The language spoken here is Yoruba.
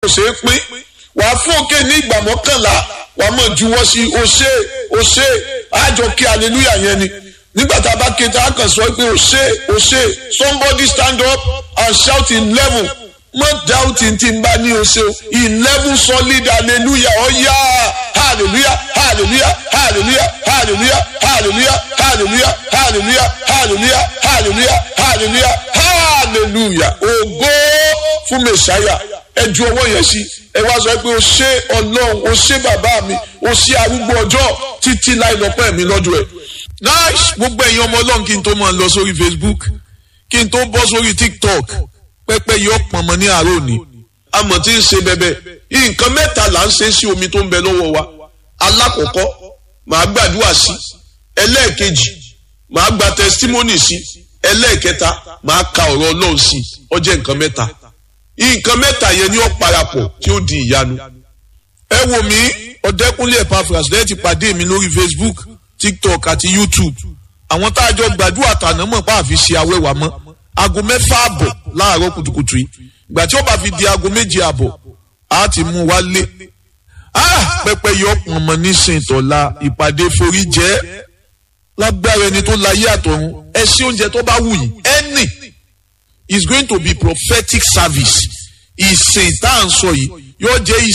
ṣeé pín wàá fún òkè ní ìgbà mọ́kànlá wàá mọ̀ juwọ́ sí o ṣe o ṣe àjọ kí aleluya yẹn ni nígbà tá a bá ké tá a kàn sọ pé o ṣe o ṣe somebody stand up and shout eleven mọ doubting tí n bá ní o ṣe o eleven solid hallelujah ọ̀yá hallelujah hallelujah hallelujah hallelujah hallelujah hallelujah hallelujah hallelujah hallelujah hallelujah hallelujah ògo fún mẹsàáyà ẹ ju ọwọ́ yẹn sí ẹ wá sọ pé o ṣé ọlọ́run o ṣé bàbá mi o ṣé arúgbó ọjọ́ títí láì lọ́pẹ́ mi lọ́dún ẹ̀. nice gbogbo ẹ̀yin ọmọ ọlọ́run kí n tó máa lọ sórí facebook kí n tó bọ́ sórí tiktok pẹ́pẹ́ yọ pọ̀nmọ́ ní àárọ̀ òní amọ̀ tí ń ṣe bẹ́bẹ́ nǹkan mẹ́ta là ń ṣe sí omi tó ń bẹ lọ́wọ́ wa alákọ̀ọ́kọ́ màá gbàdúrà sí ẹlẹ́ẹ̀kejì màá gba testimony sí ẹlẹ́ẹ̀kẹta màá ka ọ̀rọ̀ ọlọ́run sí ó jẹ́ nǹkan mẹ́ta nǹkan mẹ́ta yẹn ni ó parapọ̀ tí ó di ìyanu ẹ wò mí ọ̀dẹ́kúnlé Epaphras lẹ́yìn ti pàdé mi lórí facebook tiktok àti youtube àwọn tá a jọ gbàdúrà tàná mọ̀ pa àfi ṣe awẹ́wà mọ́ aago mẹ́fà àbọ̀ láàárọ̀ kùtùkùtù yìí ìgbà tí ó bá fi di aago méje àbọ̀ á ti mú wa lé pẹpẹ yọ pọnmọ nísìnyí tọ́la ìpàdé forí jẹ́ lágbára ẹni tó láyé àtọ̀run ẹ sí oúnjẹ tó bá wù yín ẹnì is going to be prophetic service ìsìn tá à ń sọ yìí yóò jẹ́ ìsìn.